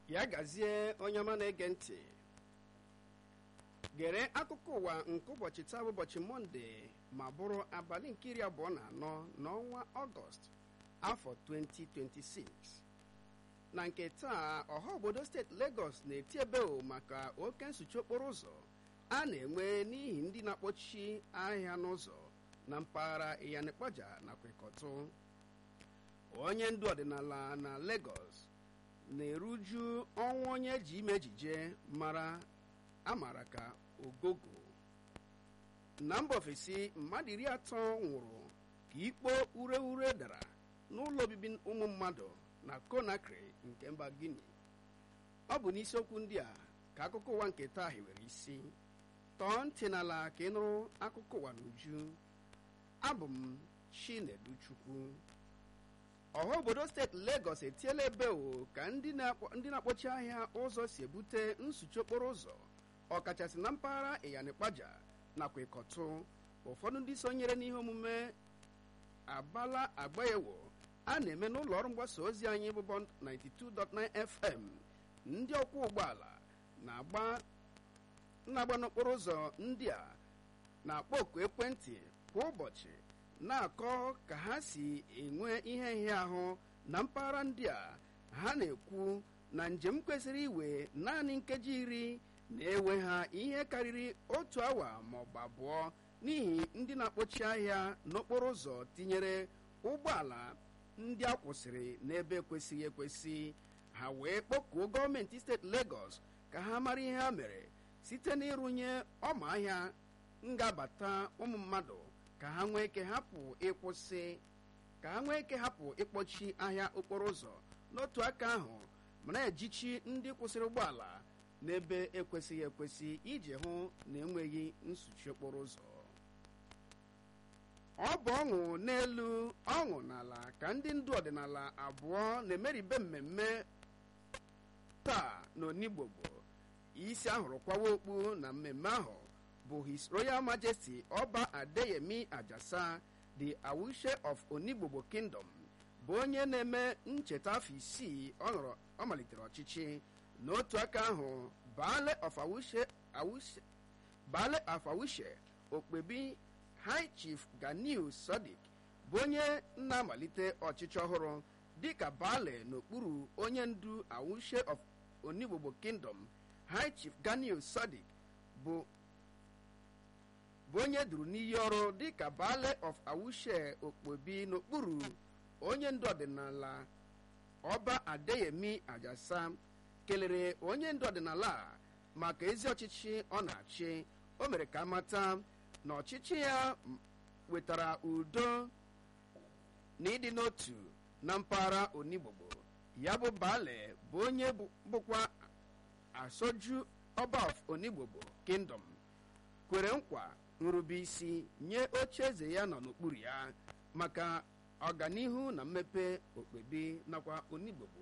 ya gazie onye ọma na-ege ntị gere akụkọ ụwa nke ụbọchị taa bụ ụbọchị mọnde ma bụrụ abalị nke iri abụọ na anọ n'ọnwa ọgọst afọ 2026 na nke taa ọha obodo steeti Lagos na-eti ebeo maka oke nsuchi okporo ụzọ a na-enwe n'ihi ndị na-akpọchi ahịa n'ụzọ na mpaghara Iyanikpaja nakwa Ikọtụ onye ndu ọdịnala na Lagos na-eruju ọnwụ onye ji ime ejije mara amara ka ogogo na mba ofesi mmadụ iri atọ nwụrụ ka ikpo ure ure dara n'ụlọ obibi ụmụ mmadụ na Conakry nke mba Guinea ọ bụ n'isiokwu ndị a ka akụkọ ụwa nke taa hiwere isi tọọ ntị n'ala ka ị nụrụ akụkọ ụwa n'uju abụ m Chinedu Chukwu ọha obodo steeti Lagos etiela ebeo ka ndị na-akpọchi ahịa ụzọ si ebute nsuchi okporo ụzọ ọkachasị na mpaghara Iyanikpaja nakwa Ikọtụ ụfọdụ ndị sonyere n'ihe omume abala agbaewo a na-eme n'ụlọ ọrụ mgbasa ozi anyị bụ Bond 92.9 FM ndị ọkwọ ụgbọala na-agba n'okporo ụzọ ndị a na-akpọ oku ekwentị kwa ụbọchị na-akọ ka ha si enwe ihe nhịahụ na mpaghara ndị a ha na-ekwu na njem kwesịrị iwe naanị nkeji iri na-ewe ha ihe karịrị otu awa ma ọ bụ abụọ n'ihi ndị na-akpọchi ahịa n'okporo ụzọ tinyere ụgbọala ndị a kwụsịrị n'ebe ekwesịghị ekwesị ha wee kpọkuo gọọmenti steeti Lagos ka ha mara ihe ha mere site n'ịrụnye ọma ahịa ngabata ụmụ mmadụ ka ha nwee ike hapụ ịkwụsị ka ha nwee ike hapụ ịkpọchi ahịa okporo ụzọ n'otu aka ahụ ma na-ejichi ndị kwụsịrị ụgbọala n'ebe ekwesịghị ekwesị iji hụ na enweghị nsuchi okporo ụzọ ọ bụ ọṅụ n'elu ọṅụ n'ala ka ndị ndu ọdịnala abụọ na-emeribe mmemme taa n'Onigbogbo isi ahụrụ kwawa okpu na mmemme ahụ bụ His Royal Majesty Ọba Adeyemi Ajasa the Awushe of Onigbogbo Kingdom bụ onye na-eme ncheta afọ isii ọ malitere ọchịchị n'otu aka ahụ Baale of Awushe Awushe Baale of Awushe Okpebi High Chief Ganiu Sadiq bụ onye na-amalite ọchịchị ọhụrụ dịka Baale n'okpuru onye ndu Awushe of Onigbogbo Kingdom High Chief Ganiu Sadiq bụ bụ onye duru n'iyi ọrụ dịka Baale of Awushe Okpobi n'okpuru onye ndu ọdịnala Ọba Adeyemi Ajasa kelere onye ndu ọdịnala a maka ezi ọchịchị ọ na-achị o mere ka amata na ọchịchị ya wetara udo na ịdị n'otu na mpaghara Onigbogbo ya bụ Baale bụ onye bụkwa asoju Ọba of Onigbogbo Kingdom kwere nkwa nrube isi nye oche eze ya nọ n'okpuru ya maka ọganihu na mmepe okpebi nakwa Onigbogbo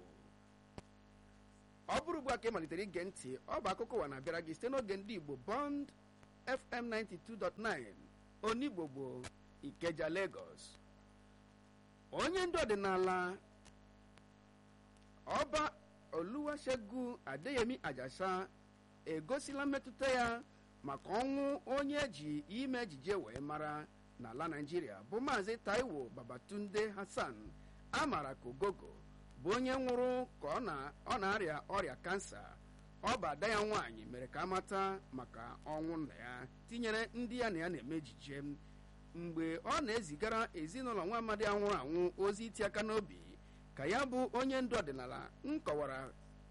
ọ bụrụ ugbu a ka ị malitere ige ntị ọ bụ akụkọ ụwa na-abịara gị site n'oge ndị Igbo Bond FM 92.9 Onigbogbo Ikeja Lagos onye ndu ọdịnala ọba Oluwasegun Adeyemi Ajasa egosila mmetụta ya maka ọnwụ onye ji ime ejije wee mara n'ala Naịjirịa bụ maazị Taiwo Babatunde Hassan amara ka Ogogo bụ onye nwụrụ ka ọ na-arịa ọrịa kansa ọ bụ ada ya nwaanyị mere ka amata maka ọnwụ nna ya tinyere ndị ya na ya na-eme ejije mgbe ọ na-ezigara ezinụlọ nwa amadi anwụrụ anwụ ozi iti aka n'obi ka ya bụ onye ndu ọdịnala nkọwara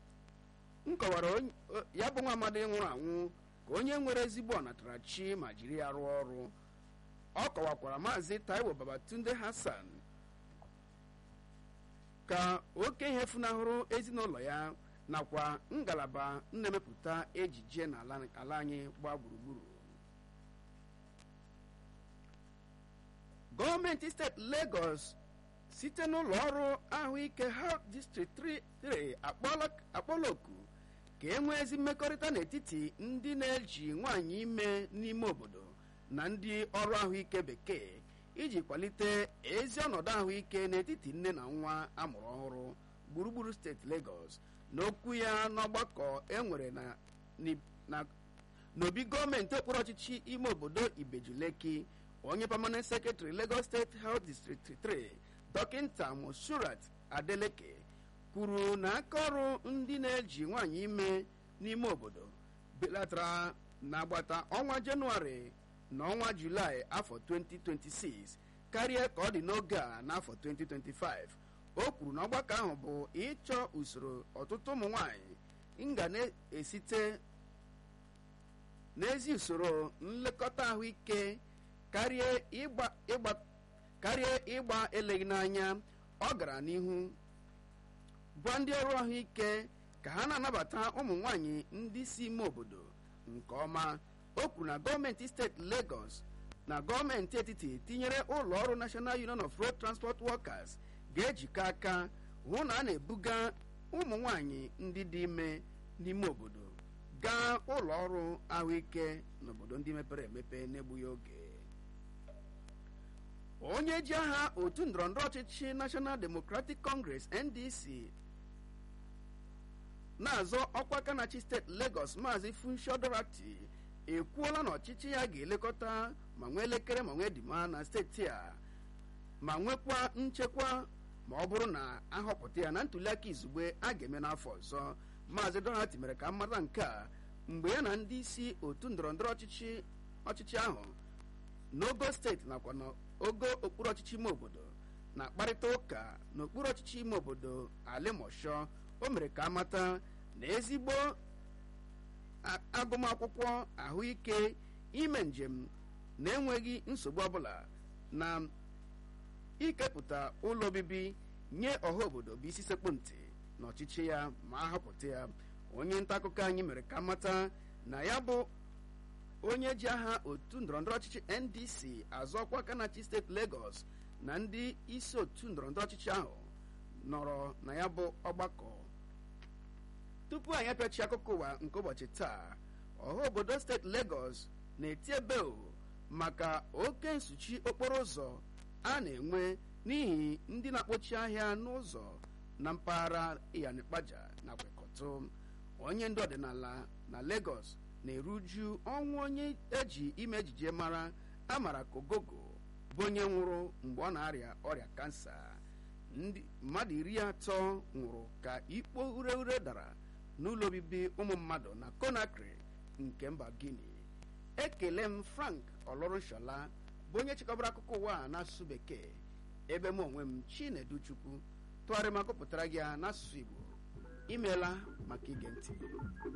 ya bụ nwa amadi nwụrụ anwụ ka onye nwere ezigbo ọnatarachi ma jiri ya rụọ ọrụ ọ kọwakwara maazị Taiwo Babatunde Hassan ka oke ihe funahụrụ ezinụlọ ya nakwa ngalaba na-emepụta ejije n'ala anyị gbaa gburugburu gọọmenti steeti Lagos site n'ụlọ ọrụ ahụike Health District 3 akpọla oku ka e nwee ezi mmekọrịta n'etiti ndị na-eji nwaanyị ime n'ime obodo na ndị ọrụ ahụike bekee iji kwalite ezi ọnọdụ ahụike n'etiti nne na nwa amụrụ ọhụrụ gburugburu steeti Lagos n'okwu ya n'ọgbakọ enwere na na n'obi gọọmenti okpuru ọchịchị ime obodo Ibejuleki onye permanent secretary Lagos State Health District 3 dọkịnta Moshurat Adeleke kwuru na aka ọrụ ndị na-eji nwaanyị ime n'ime obodo belatara n'agbata ọnwa Jenụwarị na ọnwa Julaị afọ 2026 karịa ka ọ dị n'oge a n'afọ 2025 o kwuru na ọgbakọ ahụ bụ ịchọ usoro ọtụtụ ụmụ nwanyị nga na-esite n'ezi usoro nlekọta ahụike karịa ịgba eleghị n'anya ọ gara n'ihu gwa ndị ọrụ ahụike ka ha na-anabata ụmụ nwanyị ndị si ime obodo nke ọma o kwuru na gọọmenti steeti Lagos na gọọmenti etiti tinyere ụlọ ọrụ National Union of Road Transport Workers ga-ejikọ aka hụ na a na-ebuga ụmụ nwanyị ndị dị ime n'ime obodo gaa ụlọ ọrụ ahụike n'obodo ndị mepere emepe n'egbughị oge onye ji aha otu ndọrọndọrọ ọchịchị National Democratic Congress NDC na-azọ ọkwa kanachi steeti Lagos maazị Funsho Dorati ekwuola na ọchịchị ya ga-elekọta ma nwee elekere ma nwee dima na steeti a ma nwekwa nchekwa ma ọ bụrụ na ahọpụta ya na ntuliaka izugbe a ga-eme n'afọ ọzọ maazị Dorati mere ka mmata nke a mgbe ya na ndị isi otu ndọrọndọrọ ọchịchị ọchịchị ahụ n'ogo steeti nakwa n'ogo okpuru ọchịchị ime obodo na-akparịta ụka n'okpuru ọchịchị ime obodo alimosho o mere ka amata na ezigbo agụmakwụkwọ ahụike ime njem na-enweghị nsogbu ọbụla na ikepụta ụlọ obibi nye ọha obodo bụ isi sekpụ ntị na ọchịchị ya ma a họpụta ya onye nta akụkọ anyị mere ka mata na ya bụ onye ji aha otu ndọrọndọrọ ọchịchị NDC azọ ọkwa kanachi steeti Lagos na ndị isi otu ndọrọndọrọ ọchịchị ahụ nọrọ na ya bụ ọgbakọ tupu anyị apịachi akụkọ ụwa nke ụbọchị taa ọha obodo steeti Lagos na-eti ebeo maka oke nsuchi okporo ụzọ a na-enwe n'ihi ndị na-akpọchi ahịa n'ụzọ na mpaghara Iyanikpaja na Kwekọtụ onye ndị ọdịnala na Lagos na-eruju ọnwụ onye eji ime ejije mara amara Kogogo bụ onye nwụrụ mgbe ọ na-arịa ọrịa kansa ndị mmadụ iri atọ nwụrụ ka ikpo ure ure dara n'ụlọ obibi ụmụ mmadụ na Conakry nke mba Guinea ekele m Frank Olorunshola bụ onye chịkọbara akụkọ ụwa a n'asụsụ bekee ebe m onwe m Chinedu Chukwu tụgharịa ma gụpụtara gị ya n'asụsụ Igbo imeela maka ige ntị